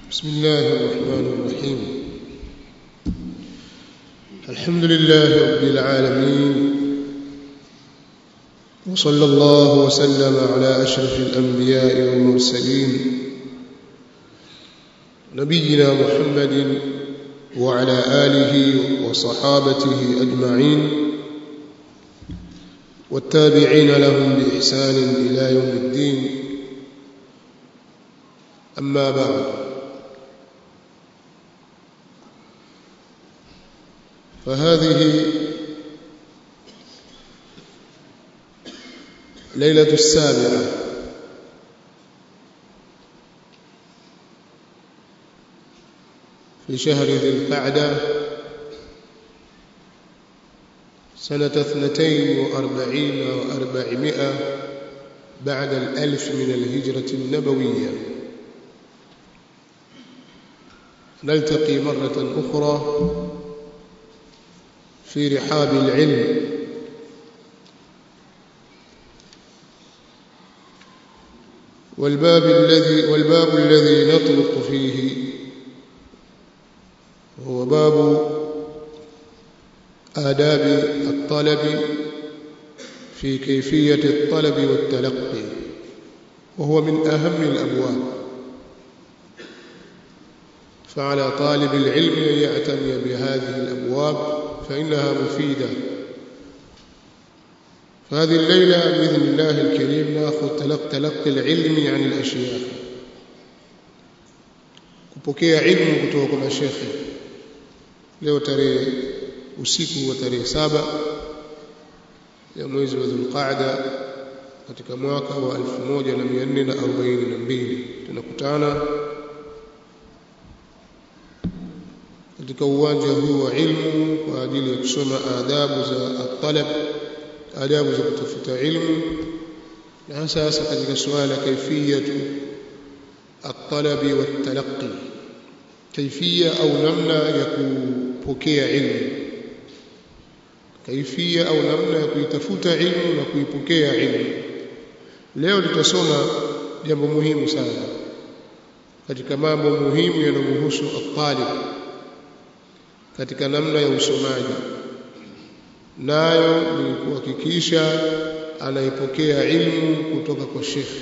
بسم الله الرحمن الرحيم الحمد لله رب العالمين وصلى الله وسلم على أشرف الأنبياء والمرسلين نبينا محمد وعلى آله وصحابته أجمعين والتابعين لهم بإحسان إلى يوم الدين أما بعد فهذه ليلة السابعة في شهر ذي القعدة سنة اثنتين وأربعين وأربعمائة بعد الألف من الهجرة النبوية نلتقي مرة أخرى في رحاب العلم والباب الذي والباب الذي نطلق فيه هو باب آداب الطلب في كيفية الطلب والتلقي وهو من أهم الأبواب فعلى طالب العلم أن يعتني بهذه الأبواب فإنها مفيدة فهذه الليلة بإذن الله الكريم نأخذ تلق تلقي العلم عن الأشياخ kupokea ilmu kutoka kwa mashekhe leo tarehe usiku wa tarehe saba ya mwezi wa Dhulqaada katika mwaka wa 1442 tunakutana katika uwanja huu wa ilmu kwa ajili ya kusoma adabu za at-talab adabu za kutafuta ilmu na hasa hasa katika suala kaifiyatu at-talabi wat-talaqqi kaifia au namna ya kupokea ilmu kaifia au namna ya kuitafuta ilmu na kuipokea ilmu leo tutasoma jambo muhimu sana katika mambo muhimu yanayomhusu at-talib katika namna ya usomaji nayo ni kuhakikisha anaipokea ilmu kutoka kwa shekhe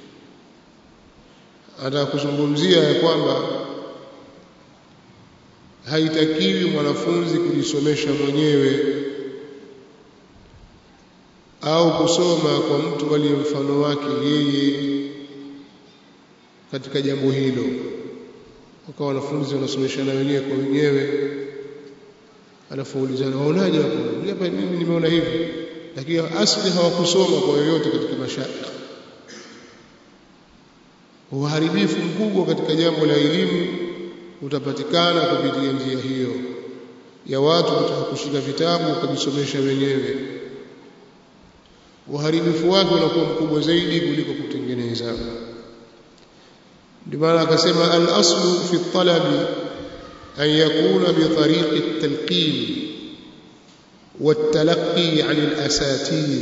anataka kuzungumzia ya kwamba haitakiwi mwanafunzi kujisomesha mwenyewe au kusoma kwa mtu aliye mfano wake yeye katika jambo hilo wakawa wanafunzi wanasomeshana wenyewe kwa wenyewe alafu ulizana waonaje hapo hapa mimi nimeona hivi lakini asli hawakusoma kwa yoyote katika mashaikh uharibifu mkubwa katika jambo la elimu utapatikana kupitia njia hiyo ya watu kutaka kushika vitabu wakajisomesha wenyewe uharibifu wake unakuwa mkubwa zaidi kuliko kutengeneza ndio maana akasema al-aslu fi talabi أن يكون بطريق التلقين والتلقي عن الأساتذة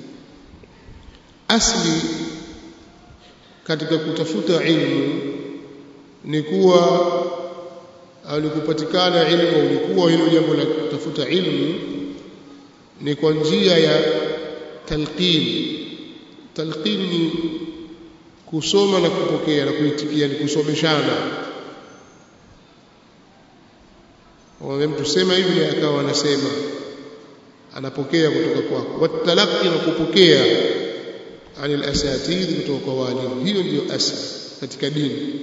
أصلي katika kutafuta ilmu ni kuwa au ni kupatikana ilmu au ni kuwa hilo jambo la kutafuta ilmu ni kwa njia ya talqin talqin ni kusoma na kupokea na kuitikia ni kusomeshana wame mtu sema hivi akawa anasema anapokea kutoka kwako watalaqi na kupokea anil asatidh kutoka kwa walimu hiyo ndiyo asli katika dini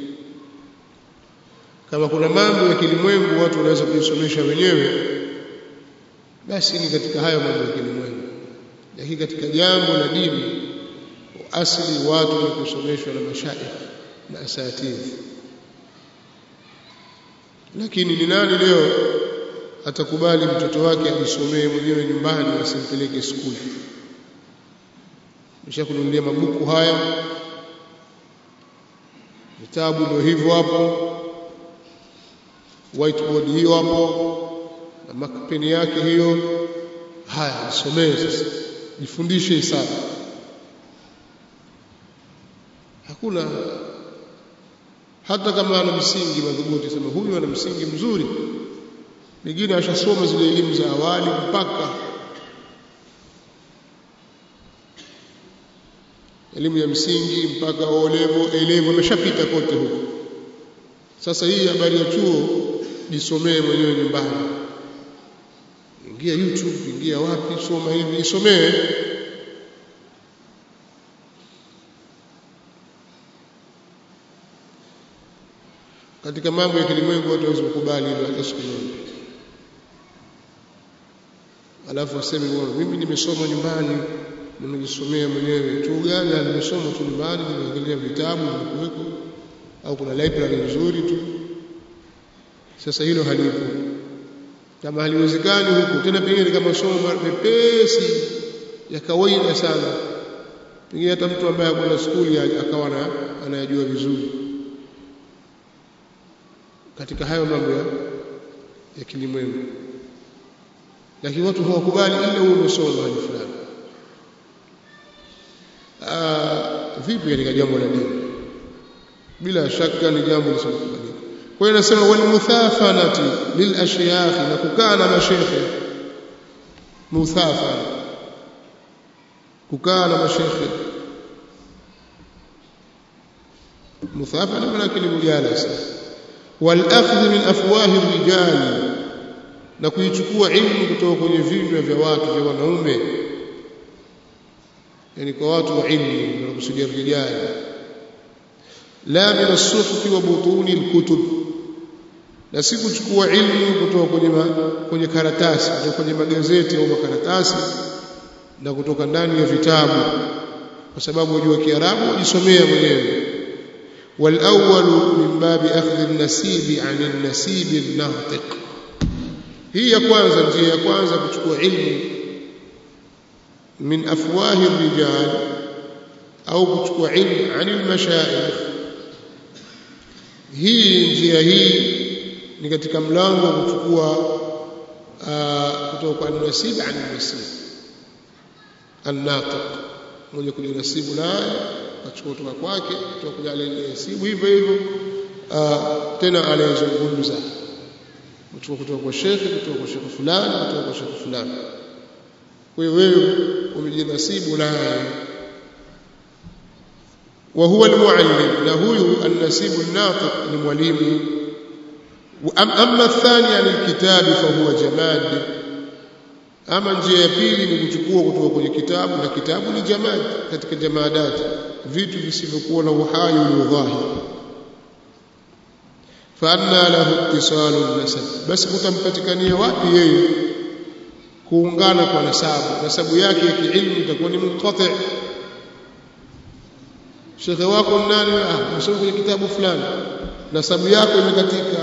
kama kuna mambo ya kilimwengu watu wanaweza kujisomesha wenyewe basi ni katika hayo mambo ya kilimwengu lakini katika jambo la dini asli watu ni kusomeshwa na mashaikh na asatidh lakini ni nani leo atakubali mtoto wake ajisomee mwenyewe nyumbani asimpeleke skuli nishakununulia mabuku haya vitabu ndio hivyo hapo whiteboard hiyo hapo na makpeni yake hiyo haya isomee sasa jifundishe hesabu. Hakuna hata kama ana msingi madhubuti sema huyu ana msingi mzuri pengine ashasoma zile elimu za awali mpaka elimu ya msingi mpaka O level A level ameshapita kote huko sasa hii habari ya chuo jisomee mwenyewe nyumbani ingia YouTube ingia wapi soma hivi isomee katika mambo ya kilimwengu watu hawezi kukubali hilo hata siku moja alafu aseme bwana mimi nimesoma nyumbani nimejisomea mwenyewe chuo gani nimesoma tu nyumbani nimeangalia vitabu vimekuweko au kuna library nzuri tu sasa hilo halipo kama haliwezekani huko tena pengine kama somo mepesi ya kawaida sana pengine hata mtu ambaye hakuna skuli akawa anayajua vizuri katika hayo mambo ya, ya kilimwengu lakini watu hawakubali ila uwe umesoma hali fulani vipi katika jambo la dini bila shaka ni jambo lisilokubalika kwa hiyo nasema wal muthafanati lil ashyakh na kukaa na mashekhe muthafana kukaa na mashekhe muthafana maana yake ni mujalasa wal akhdh min afwahi rijali na kuichukua ilmu kutoka kwenye vinywa vya watu vya wanaume yani kwa watu wa ilmu wanakusudia rijali la min as-suhuf wa butuni al-kutub na si kuchukua ilmu kutoka kwenye ma, kwenye karatasi kutoka kwenye magazeti au makaratasi na kutoka ndani ya vitabu kwa sababu wajua Kiarabu wajisomea mwenyewe والأول من باب أخذ النسيب عن النسيب الناطق هي kwanza njia ya kwanza kuchukua ilmu min afwahi الرجال au kuchukua ilmu عن المشايخ hii njia hii ni katika mlango wa kuchukua kutoka kwa nasib an nasib an-natiq mwenye kujinasibu naye achukua kutoka kwake kutoka kwa aliyesibu hivyo hivyo tena anayezungumza kutoka kutoka kwa shekhe kutoka kwa shekhe fulani kutoka kwa shekhe fulani kwa hiyo wewe umejinasibu naye وهو المعلم له النسيب الناطق لمعلم أما الثاني عن الكتاب فهو جماد ama njia ya pili ni kuchukua kutoka kwenye kitabu na kitabu ni jamad katika jamadati vitu visivyokuwa na uhai uliodhahiri faanna lahu ittisalu nasab basi kutampatikania wapi yeye kuungana kwa nasabu nasabu yake ya kiilmu itakuwa ni munqati shekhe wako nani ah msoma kwenye kitabu fulani nasabu yako imekatika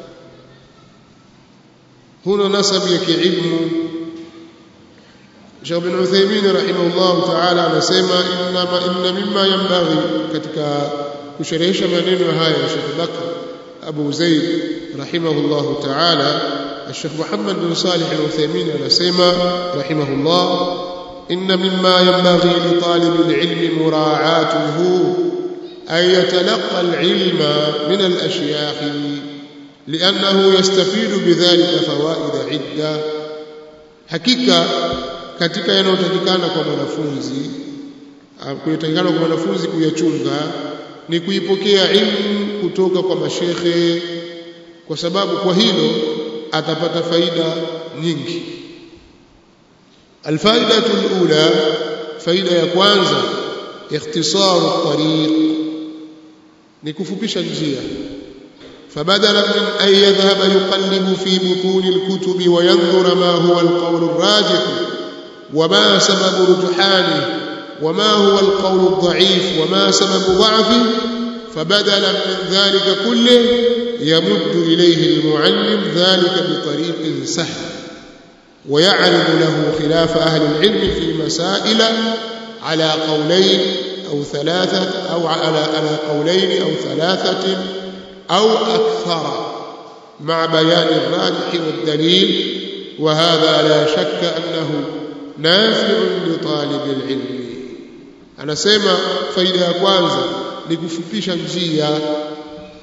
huna nasabu ya kiilmu Sheikh bin Uthaymeen rahimahullah ta'ala anasema inna inna mimma yanbaghi katika kusherehesha maneno haya ya Sheikh Bakr Abu Zaid rahimahullah ta'ala Sheikh Muhammad bin Salih al-Uthaymeen anasema rahimahullah inna mimma yanbaghi li talib al-ilm mura'atuhu ay yatalaqa al-ilma min al-ashyakh لأنه يستفيد بذلك فوائد عدة hakika katika yanayotakikana kwa mwanafunzi kuyatakikana kwa mwanafunzi kuyachunga ni kuipokea ilmu kutoka kwa mashekhe kwa sababu kwa hilo atapata faida nyingi alfaidatu alula faida ya kwanza ikhtisaru tariq ni kufupisha njia فبدلا من أن يذهب يقلب في بطون الكتب وينظر ما هو القول الراجح وما سبب رجحانه وما هو القول الضعيف وما سبب ضعفه فبدلا من ذلك كله يمد إليه المعلم ذلك بطريق سهل ويعرض له خلاف أهل العلم في مسائل على قولين أو ثلاثة أو على على قولين أو ثلاثة أو أكثر مع بيان الراجح والدليل وهذا لا شك أنه نافع لطالب العلم anasema faida ya kwanza ni kufupisha njia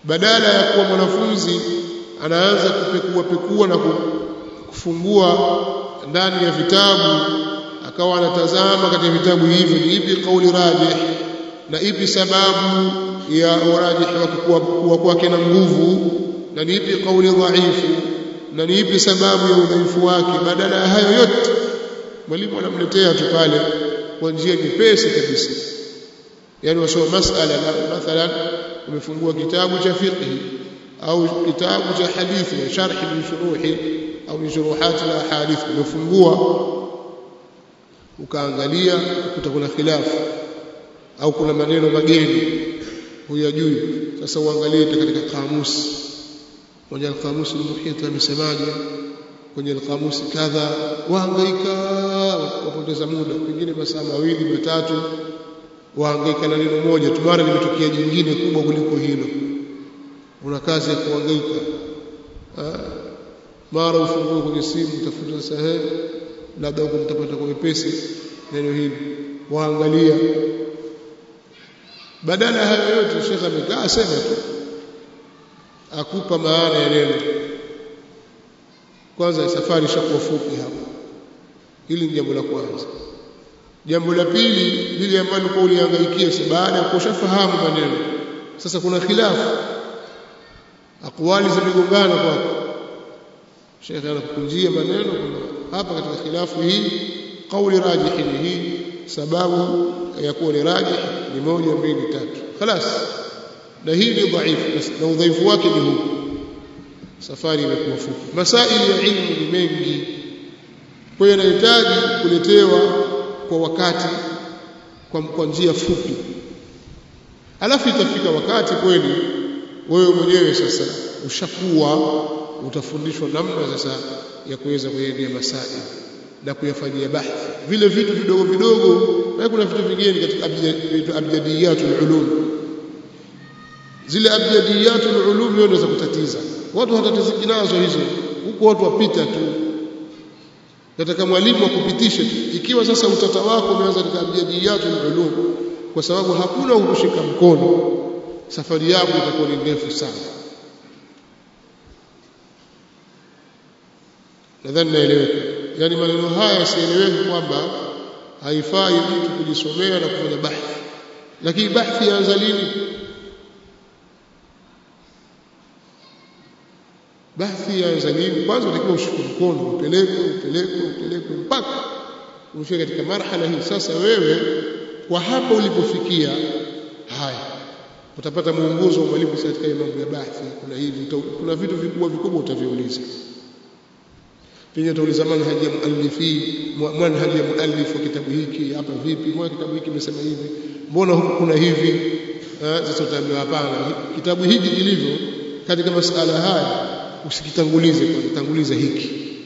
badala ya kuwa mwanafunzi anaanza kupekua pekua na kufungua ndani ya vitabu akawa anatazama katika vitabu hivi ni ipi kauli rajih na ipi sababu ya urajih wa kuwa kwake na nguvu na ni ipi kauli dhaifu na ni ipi sababu ya udhaifu wake badala ya hayo yote mwalimu anamletea tu pale kwa njia nyepesi kabisa yani wasoma masala mathalan umefungua kitabu cha fiqh au kitabu cha hadithi ya sharh min shuruhi au min shuruhat al ahadith umefungua ukaangalia ukuta kuna khilafu au kuna maneno mageni huyajui sasa uangalie katika kamusi kwenye alqamusi almuhit amesemaje kwenye alqamusi kadha wahangaika wapoteza muda pengine masaa mawili matatu wahangaika na neno moja tu mara limetokea jingine kubwa kuliko hilo una kazi ya kuhangaika mara ufungue kwenye simu utafuta sehemu labda huko mtapata kwa wepesi neno hili waangalia badala ya hayo yote shekha amekaa sema tu akupa maana ya neno kwanza safari ishakuwa fupi hapo hili ni jambo la kwanza jambo la pili lile ambalo kwa ulihangaikia si baada ya kushafahamu maneno sasa kuna khilafu akwali zimegongana kwako shekhe anakukunjia maneno kuna hapa katika khilafu hii kauli rajihi ni hii sababu ya kuwa ni rajih ni moja mbili tatu خلاص na hii ni dhaifu na udhaifu wake ni huu safari imekuwa fupi masaili ya ilmu ni mengi kwa hiyo yanahitaji kuletewa kwa wakati kwa, kwa njia fupi alafu itafika wakati kweli wewe mwenyewe sasa ushakuwa utafundishwa namna sasa ya kuweza kuendea masaili na kuyafanyia bahthi vile vitu vidogo vidogo na kuna vitu vingine katika abjadiyatul ulum zile abjadiyatul ulum ndio za kutatiza watu hatatiziki nazo hizo huko watu wapita tu nataka mwalimu akupitishe ikiwa sasa utata wako umeanza katika abjadiyatul ulum kwa sababu hakuna ukushika mkono safari yako itakuwa ni ndefu sana nadhani naeleweka yani maneno haya yasieleweke kwamba haifai mtu kujisomea na kufanya bahthi lakini bahthi yaanza lini bahthi yaanza lini kwanza utakiwa ushike mkono upeleke upeleke upeleke mpaka ufike katika marhala hii sasa wewe kwa hapa ulipofikia haya utapata mwongozo wa mwalimu katika mambo ya bahthi kuna hivi kuna vitu vikubwa vikubwa utaviuliza pengine utauliza manhaji ya muallifi manhaji ya muallif wa kitabu hiki hapa vipi mbona kitabu hiki kimesema hivi mbona huku kuna hivi sasa utaambiwa hapana kitabu hiki kilivyo katika masala haya usikitangulize kwanza tanguliza hiki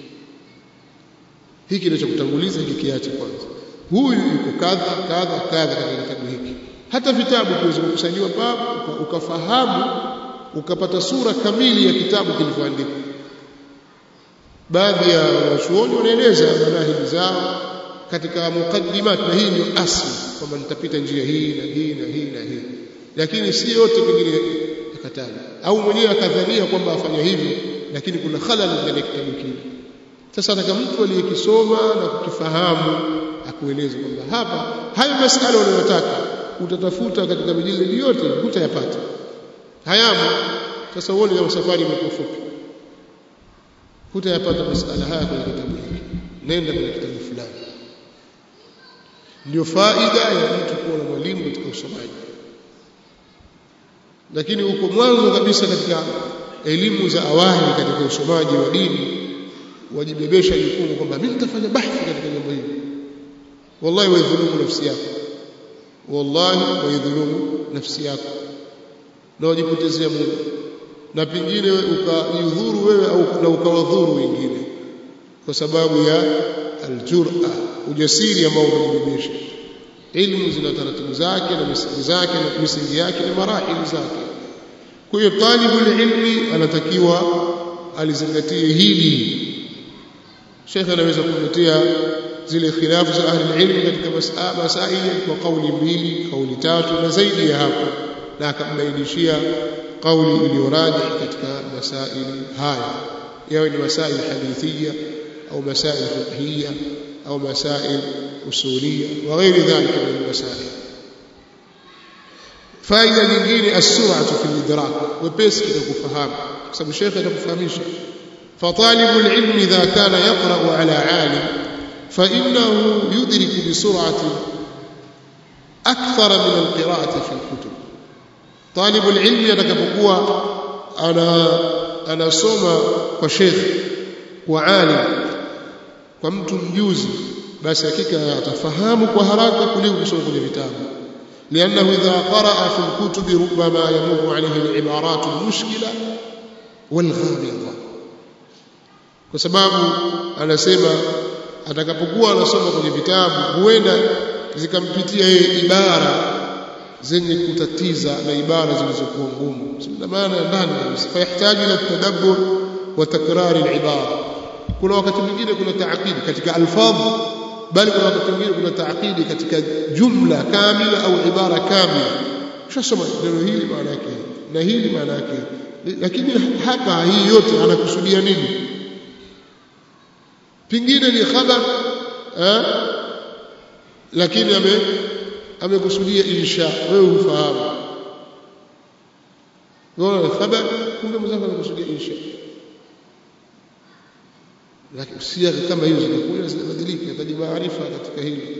hiki ndio cha kutanguliza hiki kiache kwanza huyu yuko kadha kadha kadha katika kitabu hiki hata vitabu kiweza kukusanywa papo ukafahamu ukapata sura kamili ya kitabu kilivyoandikwa baadhi ya wanachuoni wanaeleza manahiji zao katika mukaddimat na hii ndio asli kwamba nitapita njia hii na hii na hii na hii lakini si yote pengine yakataja au mwenyewe akadhania kwamba afanya hivi lakini kuna khalal ndani ya kitabu kile sasa nataka mtu aliyekisoma na kukifahamu akueleze kwamba hapa hayo masala unayotaka utatafuta katika mijilidi yote hutayapata hayamo sasa uone kama safari imekuwa fupi hutayapata masala haya kwenye kitabu hiki nenda kwenye kitabu fulani ndio faida ya mtu kuwa na mwalimu katika usomaji lakini uko mwanzo kabisa katika elimu za awali katika usomaji wa dini wajibebesha jukumu kwamba mimi nitafanya bahthi katika jambo hili wallahi waidhulumu nafsi yako wallahi waidhulumu nafsi yako na wajipotezea muda na pengine ukajidhuru wewe au na ukawadhuru wengine kwa sababu ya aljur'a ujasiri ambao umejibebesha ilmu zina taratibu zake na misingi zake na misingi yake na marahili zake kwa hiyo talibul ilmi anatakiwa alizingatie hili Sheikh anaweza kuletea zile khilafu za ahli ilmi katika masaili kwa kauli mbili kauli tatu na zaidi ya hapo na akambainishia kauli iliyoraji katika masaili haya yawe ni masail hadithia au masail fiqhia au masail usulia wa ghairi dhalika min masail faida nyingine as-sur'atu fi al-idrak wepesi katika kufahamu kwa sababu shekhe atakufahamisha فطالب العلم إذا كان يقرأ على عالم فإنه يدرك بسرعة أكثر من القراءة في الكتب طالب العلم يتكفقوا أنا أنا سوما وشيخ وعالم ومت مجوزي بس hakika atafahamu kwa haraka kuliko kusoma kwenye vitabu لأنه إذا قرأ في الكتب ربما يمر عليه العبارات المشكلة والغامضة kwa sababu anasema atakapokuwa anasoma kwenye vitabu huenda zikampitia yeye ibara zenye kutatiza na ibara zilizokuwa ngumu na maana ndani kabisa fayahitaji ila tadabbur wa takrar al-ibara kuna wakati mwingine kuna taaqidi katika alfadh bali kuna wakati mwingine kuna taaqidi katika jumla kamila au ibara kamila ushasoma neno hili maana yake na hili maana yake lakini hapa hii yote anakusudia nini pingine ni khabar eh lakini ame amekusudia insha wewe ufahamu wewe khabar kumbe mzako amekusudia insha lakini usia kama hizo zinakuja zinabadilika hitaji maarifa katika hili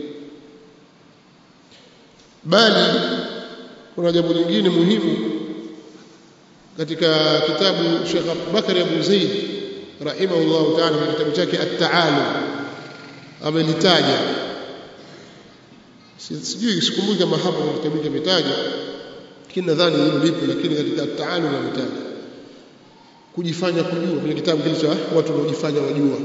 bali kuna jambo lingine muhimu katika kitabu Sheikh Bakari Abu Zaid rahimahullah ta'ala katika kitabu chake at-ta'alum amelitaja sijui sikumbuki kama hapo kwa kitabu kimetaja lakini nadhani hilo lipo lakini katika at-ta'alum ametaja kujifanya kujua kwenye kitabu kilicho watu wanaojifanya wajua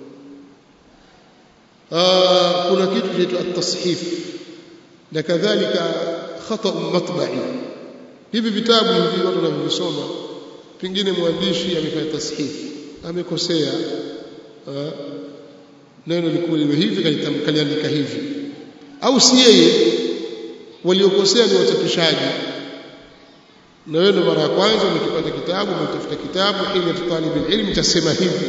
kuna kitu kinaitwa at-tashif na kadhalika khata matba'i hivi vitabu hivi watu wanavisoma pengine mwandishi amefanya tashif amekosea neno likuwa lilo hivi kaliandika hivi au si yeye waliokosea ni wachapishaji na wewe ndo mara ya kwanza umekipata kitabu umetafuta kitabu ili talib ilmu tasema hivi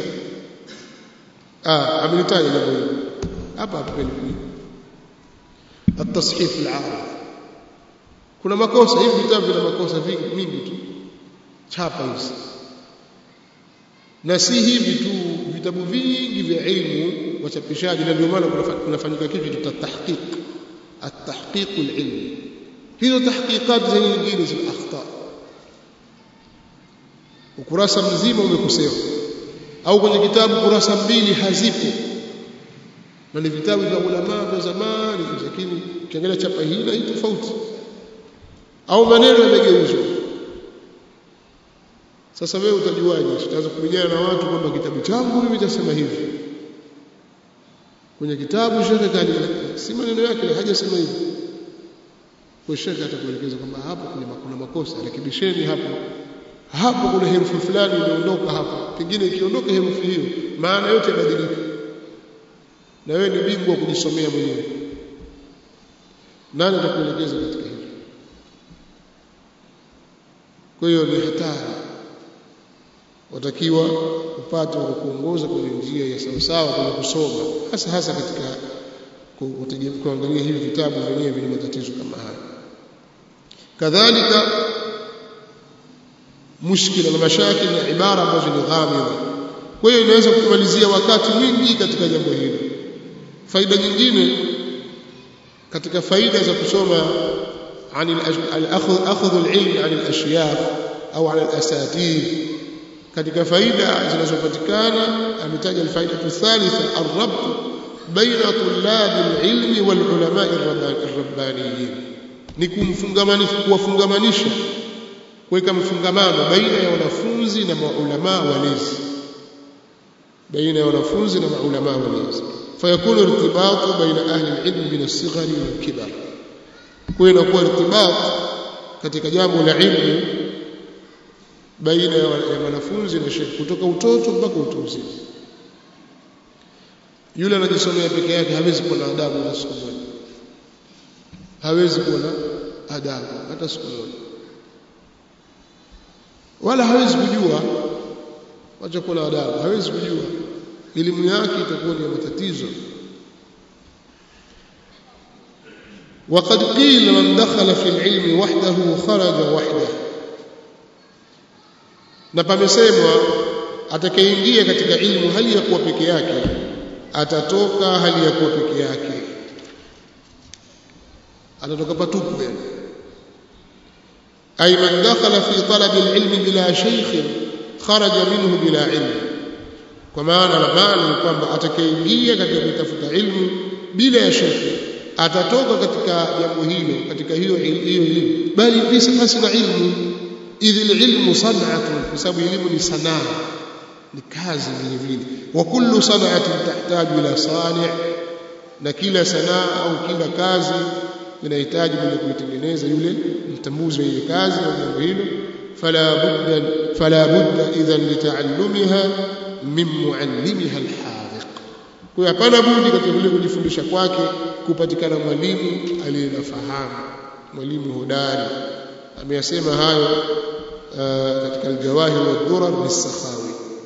ah amelitaja jambo hilo hapa hapa kweli التصحيف العارض kuna makosa hivi vitabu vina makosa vingi mingi tu chapa hizi na si hivi tu vitabu vingi vya ilmu wachapishaji na ndio maana kunafanyika kitu cha tahqiq at-tahqiq al-ilmi hizo tahqiqat zenye nyingine zina akhta ukurasa mzima umekosewa au kwenye kitabu kurasa mbili hazipo na ni vitabu vya ulama vya zamani lakini ukiangalia chapa hii na hii tofauti au maneno yamegeuzwa sasa wewe utajuaje utaanza kupigana na watu kwamba kitabu changu mimi nitasema hivi kwenye kitabu shekhe kali si maneno yake hajasema hivi kwa shekhe atakuelekeza kwamba hapo kuna kuna makosa rekebisheni hapo hapo kuna herufi fulani imeondoka hapo pengine ikiondoka herufi hiyo maana yote yabadilika na wewe ni bingwa kujisomea mwenyewe nani atakuelekeza katika hilo kwa hiyo ni hatari watakiwa upate wa kuongoza kwenye njia ya sawasawa kwenye kusoma hasa hasa katika kuangalia hivi vitabu vyenyewe vyenye matatizo kama haya kadhalika mushkila na mashakil na ibara ambazo ni ghamidha kwa hiyo inaweza kumalizia wakati mwingi katika jambo hilo faida nyingine katika faida za kusoma عن الأخذ أخذ العلم عن الأشياخ أو عن الأساتذة katika faida zinazopatikana ametaja alfaida thalitha arrabt baina tulab alilmi wal ulama arrabbaniyin ni kumfungamanisha kuwafungamanisha kuweka mfungamano baina ya wanafunzi na maulama walezi baina ya wanafunzi na maulama walezi fayakunu irtibatu baina ahli alilm min as-sighari wal kibar kwa inakuwa irtibat katika jambo la ilmu baina ya wanafunzi na shekhi kutoka utoto mpaka utu uzima yule anajisomea peke yake hawezi kuwa na adabu hata siku moja hawezi kuwa na adabu hata siku moja wala hawezi kujua wacha kuwa na adabu hawezi kujua elimu yake itakuwa ni matatizo وقد قيل من دخل في العلم وحده خرج وحده na pamesemwa atakayeingia katika ilmu hali ya kuwa peke yake atatoka hali ya kuwa peke yake atatoka patupu yani ay man dakhala fi talab alilm bila shaykh kharaja minhu bila ilm kwa maana la maana ni kwamba atakayeingia katika kutafuta ilmu bila ya shekhe atatoka katika jambo hilo katika hiyo hiyo elimu bali basi na ilmu idhil ilmu san'atun kwa sababu elimu ni sanaa ni kazi vile vile wa kullu san'atin tahtaju ila sani' na kila sanaa au kila kazi inahitaji mwenye kuitengeneza yule mtambuzi wa ile kazi au jambo hilo fala budda fala budda idhan litaallumiha min muallimiha alhadiq kwa hapana budi katika vile kujifundisha kwake kupatikana mwalimu aliyenafahamu mwalimu hodari ameyasema hayo katika aljawahir wad-durar lis-sakhawi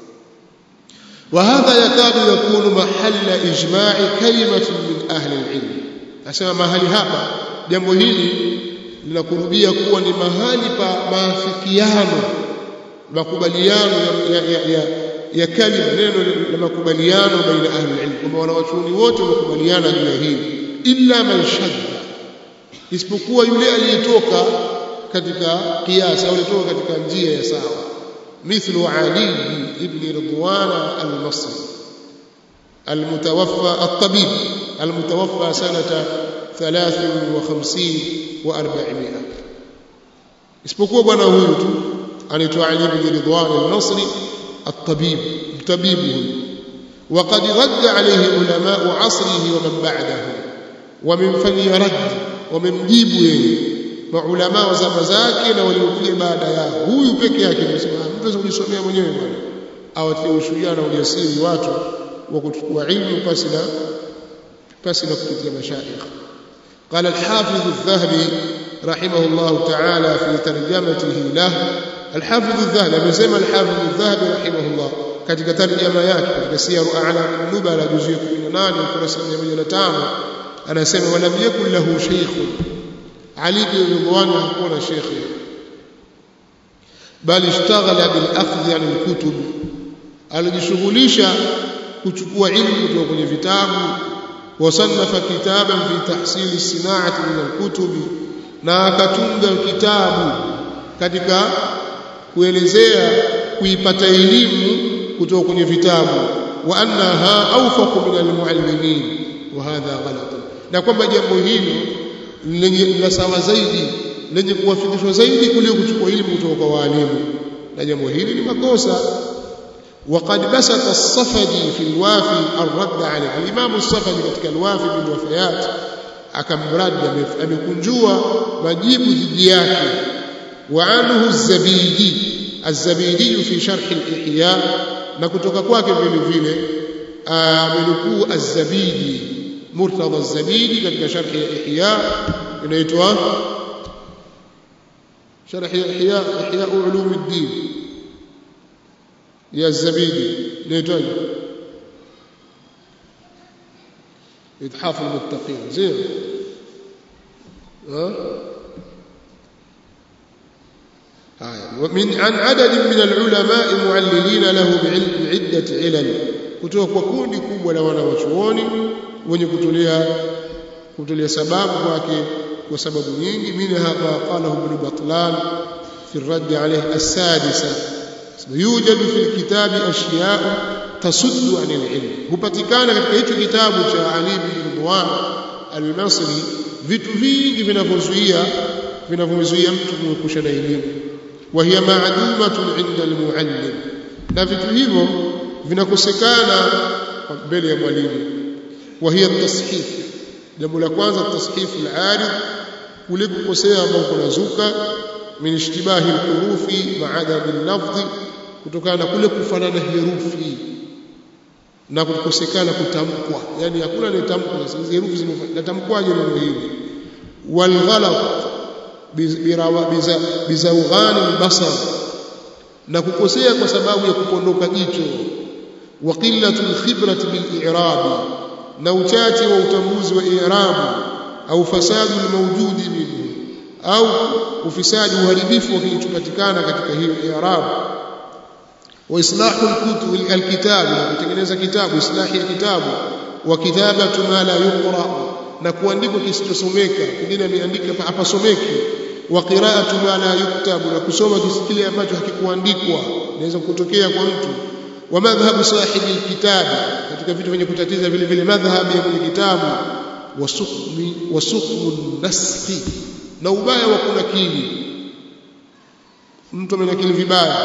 وهذا يكاد يكون محل إجماع كلمة من أهل العلم أسمى mahali hapa jambo hili linakurubia kuwa ni mahali pa maafikiano makubaliano ya, ya, ya, ya kalima neno la makubaliano baina ahli ilm kwamba wanawachuoni wote wamekubaliana juu ya hili illa man shadda isipokuwa yule aliyetoka katika kiasi au aliyetoka katika njia ya sawa مثل علي بن رضوان المصري المتوفى الطبيب المتوفى سنة ثلاث وخمسين وأربعمائة isipokuwa bwana huyu tu anaitwa Ali bin Ridwan al-Nasri at-tabib tabibu huyu وقد رد عليه علماء عصره ومن بعده وممفanyia rad wamemjibu yeye maulama wa zama zake na waliokuja baada yao huyu peke yake anasema mtu kujisomea mwenyewe bwana awatie ushujaa na ujasiri watu wa kuchukua ilmu pasi na pasi na kupitia mashaikh قال الحافظ الذهبي رحمه الله تعالى في ترجمته له الحافظ الذهبي amesema الحافظ الذهبي رحمه الله katika tarjama yake katika siyaru a'lam nubala juzu ya 18 ukurasa 105 anasema walam yakun lahu shaykhun Ali bin Ridwan hakuwa na shekhe bali ishtaghala bil akhdh yani kutub alijishughulisha kuchukua ilmu kutoka kwenye vitabu wasannafa kitaban fi tahsil sinaati min alkutub na akatunga kitabu katika kuelezea kuipata elimu kutoka kwenye vitabu wa annaha awfaqu min almuallimin wa hadha ghalat na kwamba jambo hilo lenye la sawa zaidi lenye kuwafikishwa zaidi kuliko kuchukua elimu kutoka kwa walimu na jambo hili ni makosa وقد بسط الصفدي في الوافي الرد عليه الامام الصفدي katika الوافي بالوفيات akamradi amekunjua majibu dhidi yake وعنه الزبيدي الزبيدي في شرح الإحياء na kutoka kwake vile vile amenukuu az-Zabidi Murtada az-Zabidi katika sharh ya Ihya inaitwa sharh ya Ihya Ihya ulum ad-din ya az-Zabidi inaitwa إتحاف المتقين زين ها ومن عن عدد من العلماء معللين له بعدة علل kutoka kwa kundi kubwa la wanawachuoni wenye kutolea kutolea sababu kwake kwa sababu nyingi minha ma qalahu ibn batlan fi الرد عليه السادسة يوجد في الكتاب أشياء تصد عن العلم hupatikana katika hicho kitabu cha Ali bin Ridwan al-Masri vitu vingi vinavyozuia vinavyomzuia mtu kuepusha na elimu وهي معدومة عند المعلم na vitu hivyo vinakosekana mbele ya mwalimu وهي التصحيف jambo la kwanza tashifu al-arid kule kukosea ambao kunazuka min ishtibahi al-hurufi ma'adab al-lafzi kutokana na kule kufanana herufi na kukosekana kutamkwa yani hakuna anayetamkwa sasa hizi herufi zimetamkwaje neno hili wal ghalat bizawghani albasar na kukosea kwa sababu ya kupondoka jicho wa qillatul khibrati bil i'rab na uchache wa utambuzi wa i'rab au fasadu mawjudi minhu au ufisadi uharibifu wa kilichopatikana katika hiyo i'rab wa islahu al-kutub al-kitab kutengeneza kitabu islahi ya kitabu wa kitabatu ma la yuqra na kuandikwa kisichosomeka kingine ameandika hapasomeki wa qira'atu ma la yuktabu na kusoma kile ambacho hakikuandikwa inaweza kutokea kwa mtu wa madhhabu sahibi alkitab katika vitu vyenye kutatiza vile vile madhhabu ya kwenye kitabu wa sukmi wa sukmu naskhi na ubaya wa kunakili mtu amenakili vibaya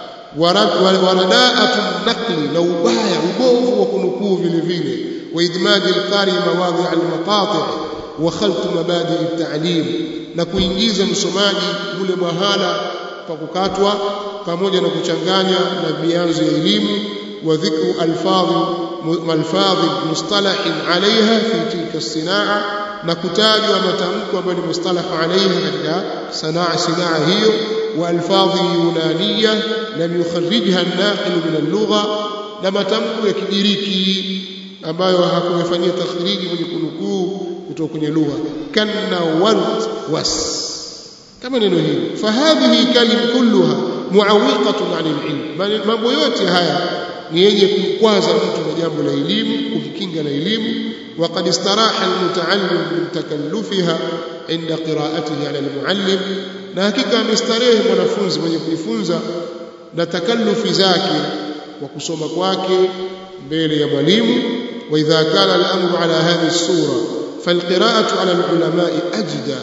waradaatu nakli na ubaya ubovu wa kunukuu vile vile wa idmaji alqari mawadhi almaqati wa khalq mabadi at-ta'lim na kuingiza msomaji ule mahala pa kukatwa pamoja na kuchanganya na vianzo ya elimu wa dhikru alfadhi malfadhi mustalahin alaiha fi tilka sanaa na kutajwa matamko ambayo ni mustalah alaiha katika sanaa sanaa hiyo wa alfadhi yunaniya lam yukharrijha an-naqil min al-lugha na matamko ya kigiriki ambayo hakuyafanyia takhriji mwenye kunukuu kutoka kwenye lugha kanna walt was kama neno hili fahadhihi kalim kulluha muawiqatun 'anil ilm mambo yote haya ni yenye kumkwaza mtu na jambo la elimu kumkinga na elimu وقد استراح المتعلم من تكلفها عند قراءته على المعلم na hakika amestarehe mwanafunzi mwenye kujifunza na takallufi zake wa kusoma kwake mbele ya mwalimu wa idha kana al-amru ala hadhihi as-sura فالقراءة على العلماء أجدى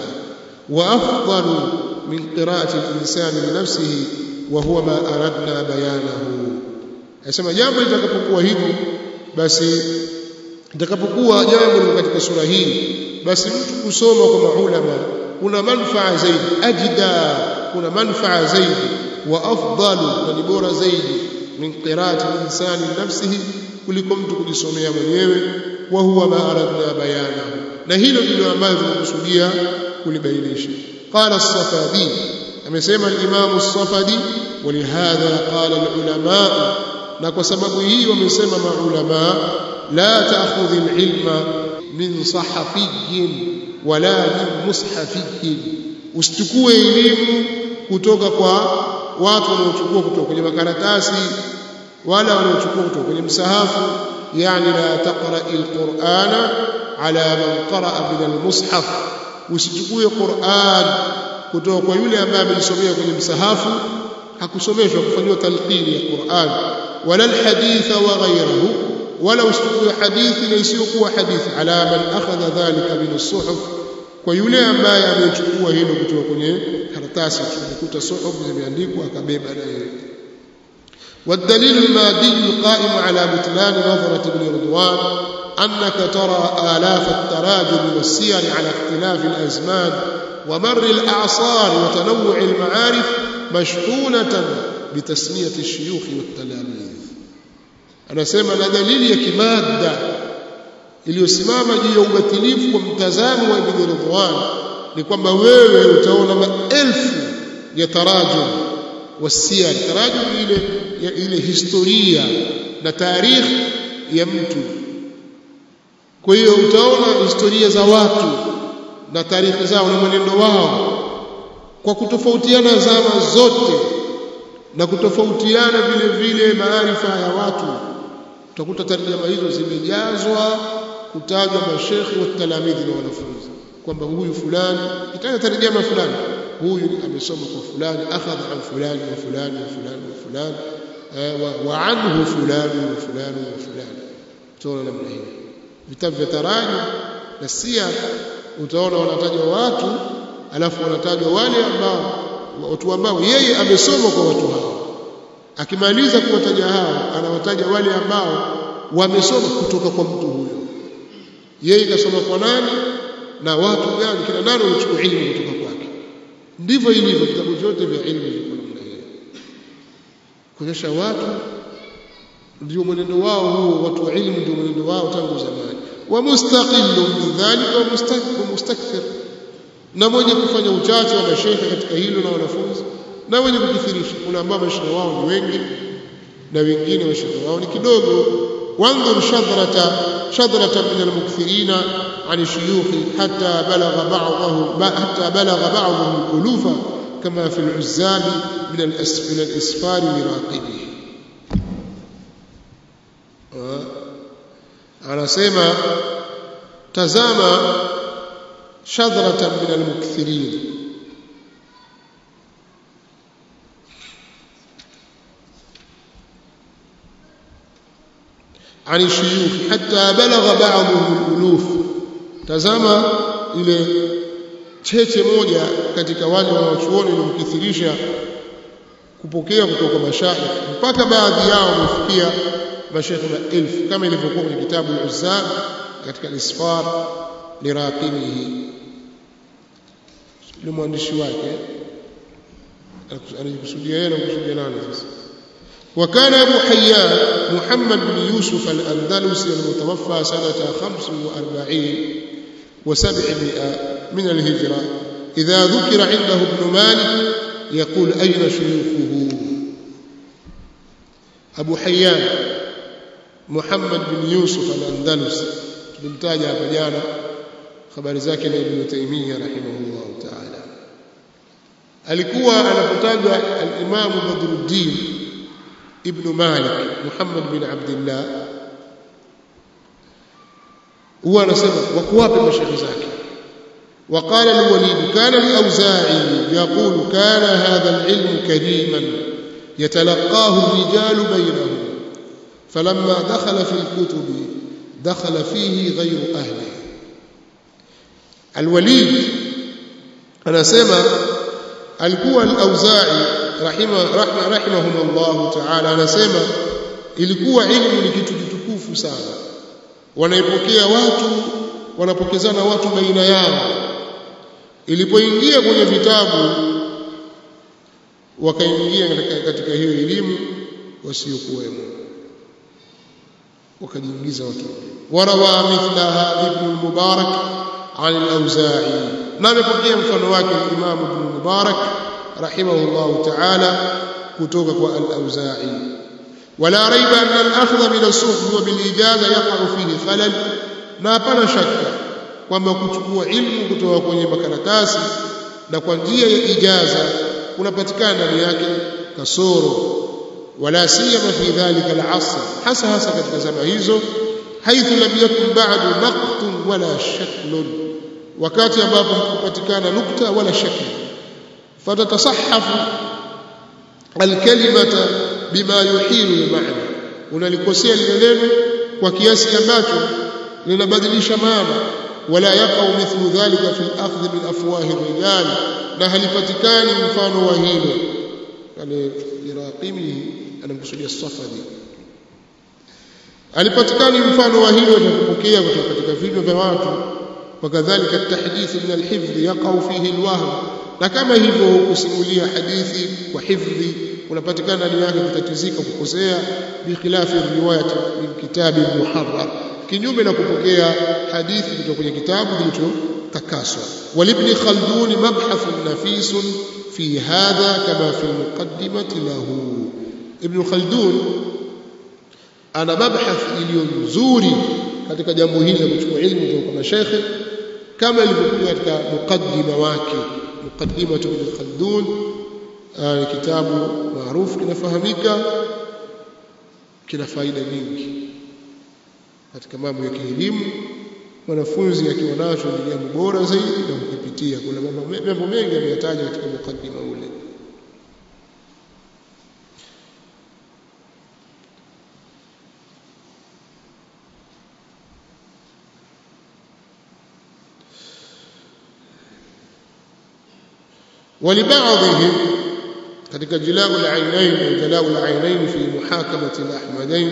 وأفضل من قراءة الإنسان لنفسه وهو ما أردنا بيانه أسمى jambo litakapokuwa hivyo basi litakapokuwa jambo katika sura hii basi mtu kusoma kwa maulama kuna manufaa zaidi ajda kuna manufaa zaidi wa afdalu na ni bora zaidi min qiraati insani nafsihi kuliko mtu kujisomea mwenyewe wa huwa ma aradna bayana na hilo ndilo ambalo tunakusudia kulibainisha qala as-safadi amesema al-imam as-safadi ولهذا قال العلماء na kwa sababu hii wamesema maulama la ta'khudh al-ilma min sahafiyyin wala min mushafiyyin usichukue elimu kutoka kwa watu wanaochukua kutoka kwenye makaratasi wala wanaochukua kutoka kwenye msahafu yani la taqra alqur'ana ala man qara'a min almushaf usichukue Qur'an kutoka kwa yule ambaye amejisomea kwenye msahafu hakusomeshwa kufanywa talqini ya Qur'an wala alhaditha wa ghayruhu wala usichukue hadithi na isiyokuwa hadithi ala man akhadha dhalika min as-suhuf kwa yule ambaye amechukua hilo kutoka kwenye karatasi tunakuta suhuf zimeandikwa akabeba na yeye والدليل المادي القائم على بطلان نظرة ابن رضوان أنك ترى آلاف التراجم والسير على اختلاف الأزمان ومر الأعصار وتنوع المعارف مشحونة بتسمية الشيوخ والتلاميذ أنا سيما دليل يكمادة iliyosimama juu ya ubatilifu wa mtazamo wa Ibn Ridwan ni kwamba wewe utaona maelfu ya tarajum wasiyar tarajum ile ile historia na tarikhi ya mtu kwa hiyo utaona historia za watu na tarikhi zao na mwenendo wao kwa kutofautiana zama zote na kutofautiana vile vile maarifa ya watu utakuta tarjama hizo zimejazwa kutajwa mashekhi wa talamidhi na wanafunzi kwamba huyu fulani itaja tarjama fulani huyu amesoma kwa fulani akhadha an fulani wa fulani wa fulani wa fulani wa anhu fulani wa fulani wa fulani utaona namna hiyo vitabu vya tarajum na sia utaona wanatajwa watu alafu wanatajwa wale ambao watu ambao yeye amesoma kwa watu hao akimaliza kuwataja hao anawataja wale ambao wamesoma kutoka kwa mtu huyo yeye kasoma kwa nani na watu gani kina nani walichukua elimu kutoka kwake ndivyo ilivyo vitabu vyote vya elimu viko namna hiyo kuonyesha watu ndio mwenendo wao huo watu wa elimu ndio mwenendo wao tangu zamani wa mustaqillu min dhalika wa mustakthir na mwenye kufanya uchache wa mashehe katika hilo na wanafunzi na wenye kukithirisha kuna ambao mashaikh wao ni wengi na wengine mashaikh wao ni kidogo وانظر شذرة شذرة من المكثرين عن الشيوخ حتى بلغ بعضهم حتى بلغ بعضهم الألوف كما في العزاب من الأس من الإسفار لراقبه anasema tazama shadhratan min almukthirin عن الشيوخ حتى بلغ بعضهم الألوف tazama ile cheche moja katika wale wanaochuoni waliokithirisha kupokea kutoka mashaikh mpaka baadhi yao wamefikia mashaikh maelfu kama ilivyokuwa kwenye kitabu al-Uzzab katika al-Isfar liraqibihi ni mwandishi wake anajikusudia yeye na kusudia nani sasa وكان أبو حيان محمد بن يوسف الأندلسي المتوفى سنة خمس وأربعين وسبعمائة من الهجرة إذا ذكر عنده ابن مالك يقول أين شيوخه أبو حيان محمد بن يوسف الأندلسي بمتاجة بجانا خبر زاكي ابن تيمية رحمه الله تعالى alikuwa anapotajwa al-Imam Badruddin ibn Malik Muhammad bin Abdullah huwa anasema wako wapi mashaikh zake وقال الوليد كان الأوزاعي يقول كان هذا العلم كريما يتلقاه الرجال بينهم فلما دخل في الكتب دخل فيه غير أهله الوليد أنا سمع alikuwa al-Auza'i rahima rahma rahimahumullah ta'ala anasema ilikuwa ilmu ni kitu kitukufu sana wanaipokea watu wanapokezana watu baina yao ilipoingia kwenye vitabu wakaingia katika, katika hiyo elimu wasiokuwemo wakajiingiza watu warawa mithla hadhi ibn mubarak عن الأوزاعي نعم يبقى مفano wake الإمام ابن المبارك رحمه الله تعالى كتوك الأوزاعي ولا ريب أن الأخذ من الصحف وبالإجازة يقع فيه خلل na hapana shaka kwamba kuchukua ilmu kutoka kwenye makaratasi na kwa njia ya ijaza unapatikana ndani yake kasoro wala siyama fi dhalika al-asr hasa hasa katika zama hizo haithu lam yakun ba'du naqtun wala shaklun wakati ambapo hakupatikana nukta wala shakli fatatasahafu alkalimata bima yuhilu almaana unalikosea lile neno kwa kiasi ambacho linabadilisha maana wala yaqau mithlu dhalika fi al-akhdh min afwahi rijal na halipatikani mfano wa hilo yani iraqimi anamkusudia safadi alipatikani mfano wa hilo atakupokea kutoka katika vinywa vya watu wakadhalika at-tahdith min al-hifdh yaqau fihi al-wahm na kama hivyo kusimulia hadithi kwa hifdhi unapatikana ndani yake kutatizika kukosea bikhilafi riwayat min kitabi muharrar kinyume na kupokea hadithi kutoka kwenye kitabu kilichotakaswa walibni khaldun mabhathun nafisun fi hadha kama fi al-muqaddimati lahu ibn khaldun ana mabhath iliyo nzuri katika jambo hili la kuchukua ilmu kutoka kwa mashaikh kama ilivyokuwa katika mukaddima wake mukaddima ibn Khaldun ni kitabu maarufu kinafahamika kina faida nyingi katika mambo ya kielimu mwanafunzi akiwa nacho ni jambo bora zaidi na kukipitia kuna mambo mengi ameyataja katika mukaddima ule ولبعضهم katika jilau al-ainain wa jalau al-ainain fi muhakamati al-ahmadain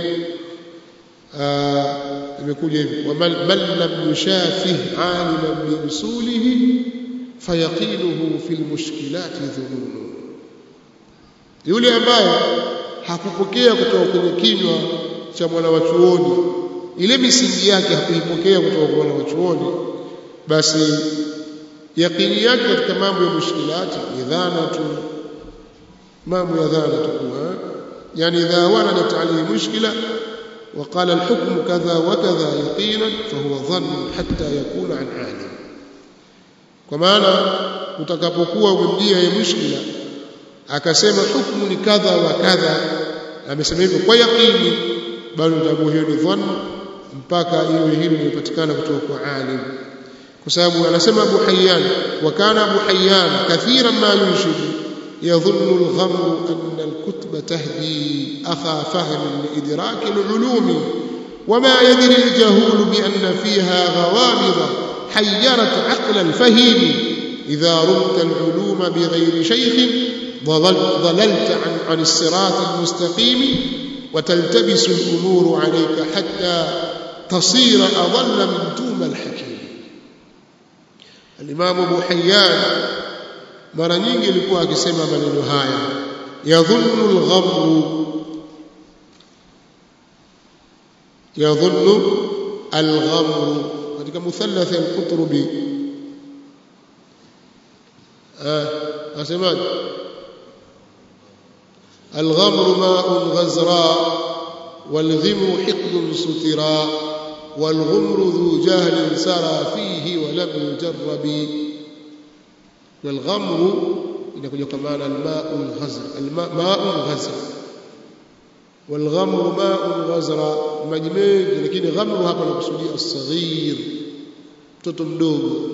imekuja hivi wa man lam yushafih aliman bi usulihi fayaqinuhu fi al-mushkilat dhunun yule ambaye hakupokea kutoka kwenye kinywa cha mwana wa chuoni ile misingi yake hakuipokea kutoka kwa mwana wa chuoni basi yaqini yake katika mambo ya mushkilati ni dhana tu mambo ya dhana tukua yani idha waradat alayhi mushkila وقال الحكم كذا وكذا يقينا فهو ظن حتى يكون عن عالم kwa maana utakapokuwa umemjia ye mushkila akasema hukumu ni kadha wa kadha amesema hivyo kwa yaqini bado utakuwa hiyo ni dhann mpaka iwe hilo limepatikana kutoka kwa alim kwa sababu anasema Abu Hayyan wa kana Abu Hayyan kathiran ma yunshidu يظن الغمر أن الكتب تهدي أخا فهم لإدراك العلوم وما يدري الجهول بأن فيها غوامض حيرت عقل الفهيم إذا رمت العلوم بغير شيخ ضللت عن, عن الصراط المستقيم وتلتبس الأمور عليك حتى تصير أضل من توم الحكيم الإمام أبو حيان mara nyingi alikuwa akisema maneno haya yadhunnu al-ghamru yadhunnu al-ghamru katika muthallath al-qutrubi ah asemaje الغمر ماء غزراء والغم حقد سترا والغمر ذو جهل سرى فيه ولم يجرب والغمر inakuja kwa maana almau alghazr almau alghazr والغمر ماء غزرا maji mengi lakini ghamru hapa nakusudia as-saghir mtoto mdogo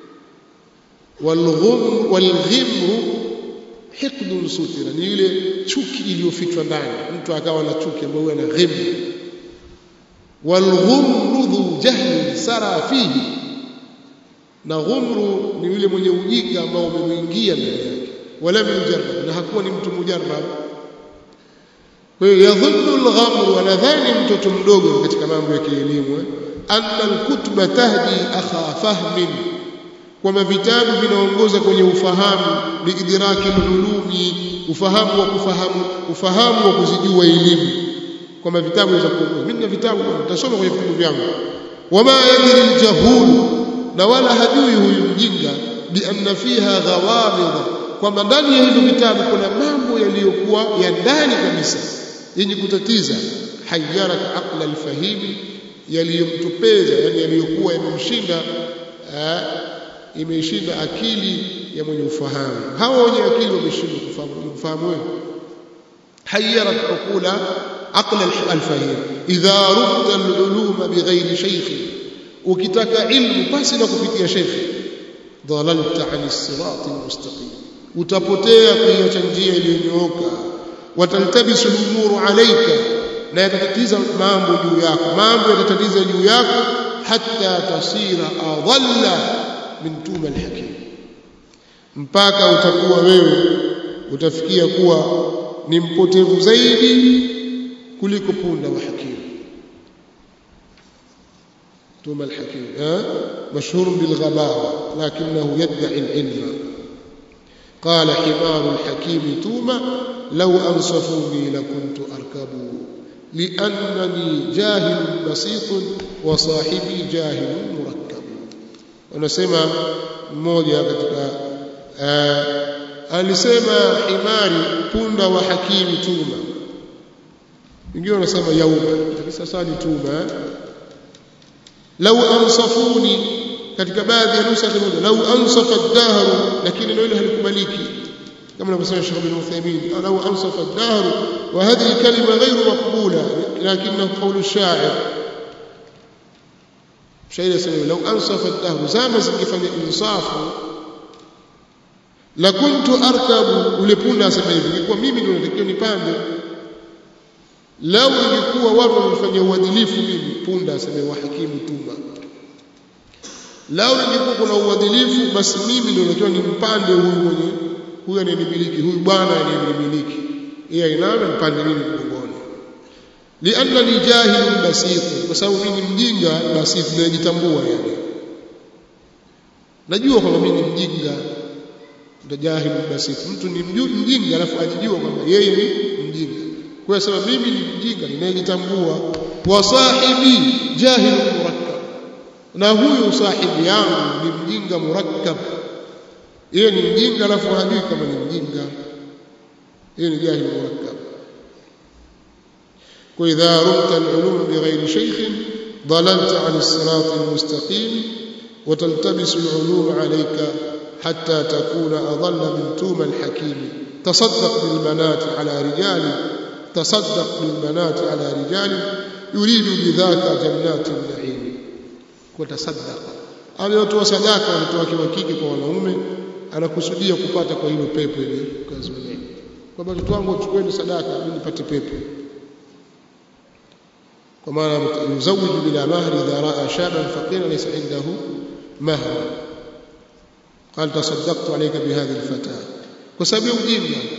والغم والغمر hiqdun sutira ni ile chuki iliyofichwa ndani mtu akawa na chuki ambayo ana ghimru walghumru dhu jahli sara fihi na ghumru ni yule mwenye ujinga ambao umemwingia ndani yake wala mujarrab na hakuwa ni mtu mujarrab kwa hiyo yadhunnu alghamru anadhani mtoto mdogo katika mambo ya kielimu anna alkutba tahdi akha fahmin kwamba vitabu vinaongoza kwenye ufahamu biidraki ulumi ufahamu wa kufahamu ufahamu wa kuzijua elimu kwamba vitabu vinaweza kuongoza mimi na vitabu nitasoma kwenye vitabu vyangu wama yadri aljahul na wala hajui huyu mjinga bi anna fiha ghawamid kwamba ndani ya hivyo vitabu kuna mambo yaliyokuwa ya ndani kabisa yenye kutatiza hayyarat aqla alfahimi yaliyomtupeza yani yaliyokuwa yamemshinda imeshinda akili ya mwenye ufahamu hawa wenye akili wameshindwa kufahamu kufahamu wewe hayyarat uqula aqla alfahim idha rubta aluluma bighairi shaykh ukitaka ilmu basi na kupitia shekhi dhalalta an sirat almustaqim utapotea kuiacha njia iliyonyooka wataltabisu lumuru alayka na yatatatiza mambo juu yako mambo yatatatiza juu yako hatta tasira adalla min tuma alhakim mpaka utakuwa wewe utafikia kuwa ni mpotevu zaidi kuliko punda wa hakimu tuma alhakim mashhur bilghabawa lakinahu yad'i alilma قال حمار الحكيم توما لو أنصفوني لكنت أركب لأنني جاهل بسيط وصاحبي جاهل مركب wanasema mmoja katika alisema himari punda wa hakimi tuma wengine wanasema yauma sasa ni tuma lau ansafuni katika baadhi ya nusa moja lau ansafa ad-dahr lakini neno hilo halikubaliki kama anavyosema Sheikh bin Uthaymeen lau ansafa ad-dahr wa hadhihi kalima ghayru maqbula lakinahu qawlu ash-sha'ir shairi asema lau ansafa ad-dahr zama zingefanya insafu la kuntu arkabu ule punda asema hivi ingekuwa mimi ndio natakiwa nipande lau ingekuwa watu wamefanya uadilifu mimi punda asema wa hakimu tuma lau ingekuwa kuna uadilifu basi mimi ndio natakiwa nimpande huyu mwenye huyu anayenimiliki huyu bwana anayenimiliki yeye ainame mpande mimi mgongoni liannani jahilun basit kwa sababu mimi ni mjinga basit najitambua yani najua kwamba mimi ni mjinga ndio jahilun basit mtu ni mjinga alafu ajijua kwamba yeye ni mjinga kwa sababu mimi ni mjinga ninayejitambua wa sahibi jahilun murakkab na huyu sahibi yangu ni mjinga murakkab yeye ni mjinga alafu hajui kama ni mjinga hiyo ni jahil murakkab وإذا رمت العلوم بغير شيخ ضللت عن الصراط المستقيم وتلتبس العلوم عليك حتى تكون أضل من توم الحكيم تصدق بالبنات على رجال تصدق بالبنات على رجال يريد بذاك جنات النعيم وتصدق aliyotoa sadaka watoto wake wa kike kwa wanaume anakusudia kupata kwa hilo pepo ile kazi wenyewe kwamba watoto wangu wachukueni sadaka ili nipate pepo kwa maana yuzawiju bila mahri idha raa shaban faqira laysa indahu mahr قال تصدقت عليك بهذه الفتاة kwa sababu ujinga